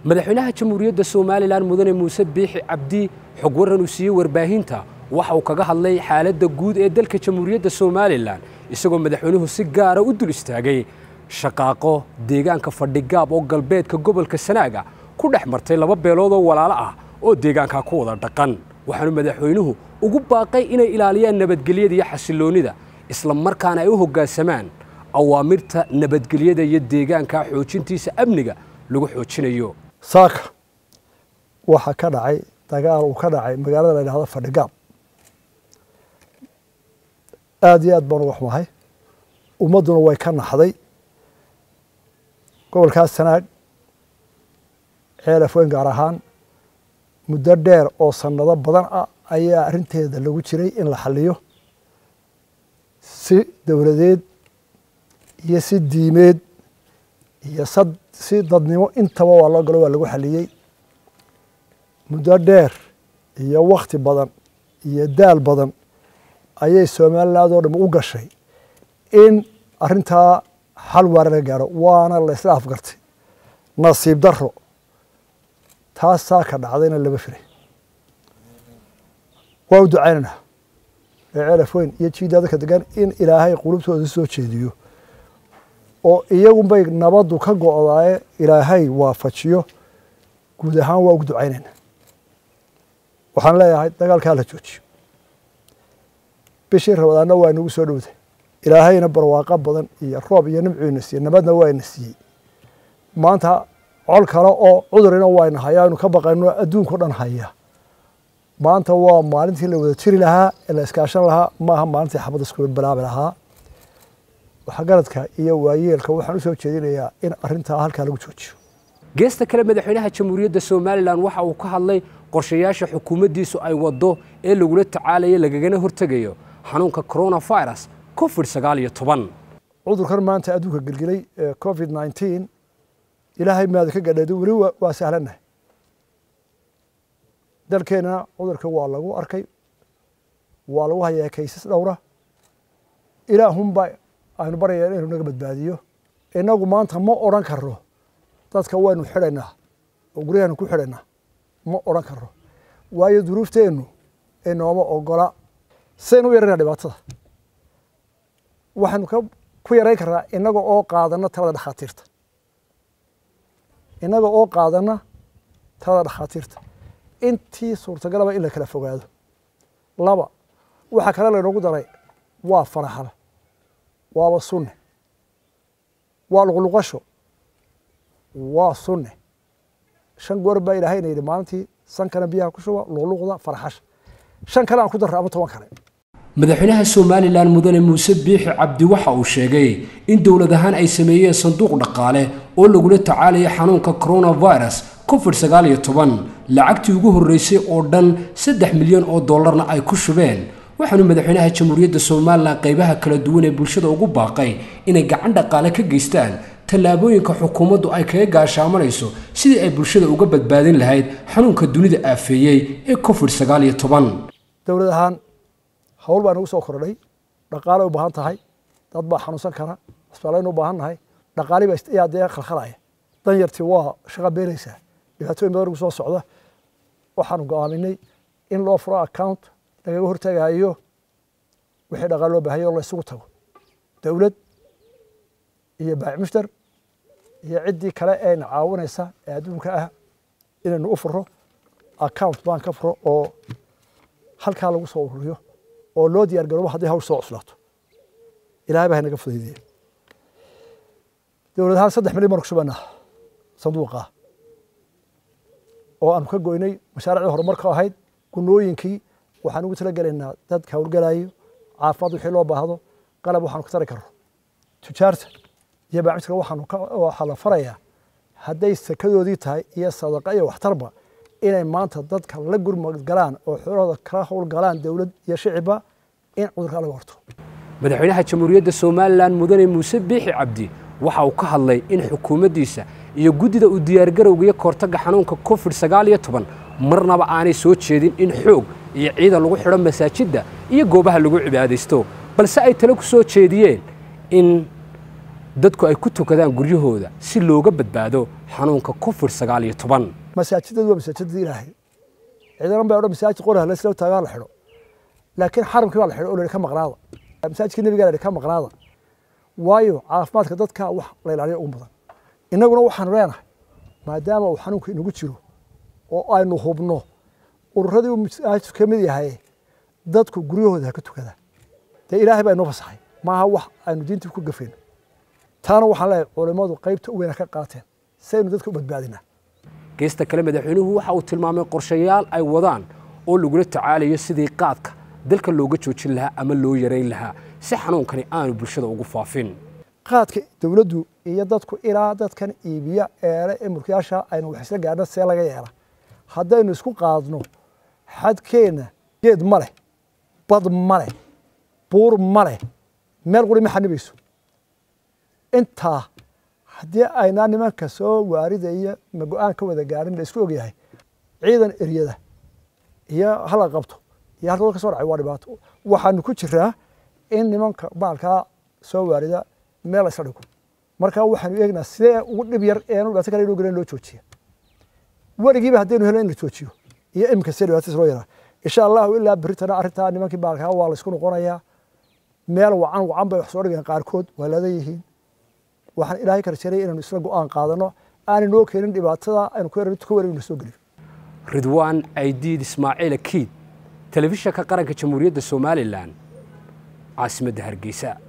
madaxweynaha jamhuuriyadda somalilan mudane muuse biixi cabdi xog waran uu siiyey warbaahinta waxa uu kaga hadlay xaaladda guud ee dalka jamhuuriyadda somalilan isagoo madaxweynuhu si gaara u dul istaagay shaqaaqo deegaanka fadhigaab oo galbeedka gobolka sanaaga ku dhex martay laba beelood oo walaalo ah oo deegaankaa ku wada dhaqan waxaanu madaxweynuhu ugu baaqay inay ilaaliyaan nabadgelyada iyo xasilloonnida isla markaana ay u hoggaansamaan awaamirta nabadgelyada iyo deegaanka xoojintiisa amniga lagu xoojinayo saaka waxaa ka dhacay dagaal uu ka dhacay magaalada la yidhahdo fadhigaab aada iyo aad baan uga xumahay ummadduna way ka naxday gobolkaas sanaag ceelaf weyn gaar ahaan muddo dheer oo sannado badan ah ayaa arrinteeda lagu jiray in la xaliyo si dowladeed iyo si diimeed iyo sad si dadnimo intaba waa loo galo waa lagu xaliyey muddo dheer iyo wakti badan iyo daal badan ayay somaliland oo dham u gashay in arrintaa xal waara laga gaaro waana la isla afgartay nasiib daro taasaa ka dhacdayna lama firay waa u ducaynaynaa ee ceelaf weyn iyo jiida dadka degan in ilaahay qulubtooda soo jeediyo oo iyagunbay nabaddu ka go-daaye ilaahay waafajiyo guud ahaan waa ugu ducaynaynaa waxaan leeyahay dagaalkaa la joojiyo bishii rabadaanna waa inagu soo dhowday ilaahayna barwaaqo badan iyo roob iyo nimcuina siiyey nabadna waa ina siiyey maanta col kale oo cudurina waayna hayaa aynu ka baqayno adduunkao dhan haya maanta waa maalintii la wada jiri lahaa ee la iskaashan lahaa maaha maalintii xabad iskula bilaabi lahaa waxgaradka iyo waayeelka waxaan u soo jeedinayaa in arrintaa halkaa lagu joojiyo geesta kale madaxweynaha jamhuuriyadda somalilan waxa uu ka hadlay qorshayaasha xukuumaddiisu ay waddo ee lagula tacaalayo lagagana hortegayo xanuunka coronavirus covid sagaal iyo toban cudurkan maanta adduunka gelgelay ee covid nineteen ilaahay maada ka gadheedo weli waa sahlannahay dalkeenana cudurka waa lagu arkay waa lagu hayaa kaysas dhowra ilaahunba aynu barayaan inuu naga badbaadiyo inagu maanta ma odran karno dadka waynu xidhaynaa oo guryahaanu ku xidhaynaa ma odran karno waayo duruufteennu inooma ogola sidaynu u yarayna dhibaatada waxaynu ku yarayn karnaa inaga oo qaadana talada dhakhaatiirta inaga oo qaadana talada dhakhaatiirta intii suurtagalaba in la kala fogaado laba waxaa kale laynoogu daray waa faraxal waaba sunne waa luqluqasho waa sunne shan goor baa ilaahayna yidhi maalintii sankana biyaha ku shuba luqluqda farxasha shan kale aan ku darra ama toban kale madaxweynaha somalilan mudane muuse biixi cabdi waxa uu sheegay in dowlad ahaan ay sameeyeen sanduuq dhaqaale oo lagula tacaalayo xanuunka coronavirus covid sagaal iyo toban lacagtii ugu horreysay oo dhan saddex milyan oo dollarna ay ku shubeen waxaanu madaxweynaha jamhuuriyadda somalilan qaybaha kala duwan ee bulshada ugu baaqay inay gacan dhaqaale ka geystaan tallaabooyinka xukuumaddu ay kaga gaashaamanayso sidii ay bulshada uga badbaadin lahayd xanuunka dunida aafeeyey ee covid sagaal iyo toban dowlad ahaan hawl baa nagu soo kordhay dhaqaalay u baahan tahay dad baa xanuunsan kara cusbaalaynu u baahan nahay dhaqaali baa ayaa dee khalkhalaya danyartii waa shaqa beeraysaa dhibaatooyin badan nagu soo socda waxaanu go'aaminay in loo furo account lagaga hortagaayo wixii dhaqaal loo baahaya oo la isugu tago dowlad iyo baac mushtar iyo ciddii kale eena caawinaysa ee adduunka ah inaynu u furo account baan ka furo oo halkaa lagu soo ururiyo oo loo diyaar garoobo haddii hawl soo cuslaato ilahay baa naga fudaydiyey dowlad ahaan saddex milyan baan ku shubanaa sanduuqa oo aanu ka goynay mashaariicdii horumarka ahayd gunooyinkii waxaan ugu talagelaynaa dadka howlgalayo caafimaad wixii loo baahdo qalab waxaanu ka tari karno tujaarta iyo baacmiska waxaanu waxaa la farayaa hadday sakadoodii tahay iyo sadaqa iyo waxtarba inay maanta dadka la gurmad galaan oo xoolahooda kala howlgalaan dowlad iyo shicibba in cudurka laga horto madaxweynaha jamhuuriyadda somalilan mudane muuse biixi cabdi waxa uu ka hadlay in xukuumaddiisa iyo guddida uu diyaargarowga iyo kahortagga xanuunka covid sagaal iyo toban marnaba aanay soo jeedin in xoog iyo ciidan lagu xidho masaajidda iyo goobaha lagu cibaadaysto balse ay tale ku soo jeediyeen in dadku ay ku tukadaan guryahooda si looga badbaado xanuunka covid sagaal iyo toban masaajidadu waa masaajidada ilaahay ciidanan baa odhan masaajid qoraha lasla taagaa la xidho laakiin xaramkii baa la xidho oo la ka maqnaada masaajidka nebigaa la ka maqnaada waayo caafimaadka dadka wax la ilaaliyo ugu badan innaguna waxaanu leenahay maadaama uu xanuunka inagu jiro oo aynu hubno ururadii uu masaajidku ka mid yahay dadku guryahooda ha ka tukadaan dee ilaahay baa inoo fasaxay maaha wax aynu diintii ku gafayno taana waxaan leeyahay culimmadu qaybta u weyna ka qaateen si aynu dadka u badbaadinaa geesta kale madaxweynuhu waxa uu tilmaamay qorshayaal ay wadaan oo lagula tacaalayo sidii qaadka dalka looga joojin lahaa ama loo yarayn lahaa si xanuunkani aanu bulshada ugu faafin qaadka dowladdu iyo dadku ilaa dadkan iibiya eele ee mulkiyaasha aynu wax isla gaadhna see laga yeela haddaynu isku qaadno xadkeenna geed ma leh bad ma leh buur ma leh meel quri ma xanibayso intaa haddii aynaa nimanka soo waaridaya ma go-aan ka wada gaadhin la isku ogyahay ciidan eryada iyo hala qabto iyo halka ka soo dhacay waa dhibaato waxaanu ku jiraa in nimanka baalkaa soo waarida meel la isla dhigo marka waxaanu eegnaa sidee ugu dhib yar eenu dhibaato kale inoo galeen loo joojiya weligiiba haddaynu helo in la joojiyo iyo iminka sidee dhibaatas loo yaraa insha allahu ilaa beritana arrintaa nimankii baalkaa waa la isku noqonayaa meel wacan wacan bay wax soo dhigeen qaarkood waa ladan yihiin waxaan ilaahay ka rajeynaya inaynu isla go-aan qaadano aanay noo keenin dhibaatada aynu ku ka wareegno soo geliyo ridwaan aydiid ismaaciil akiid telefishanka qaranka jamhuuriyadda somalilan caasimadda hargeysa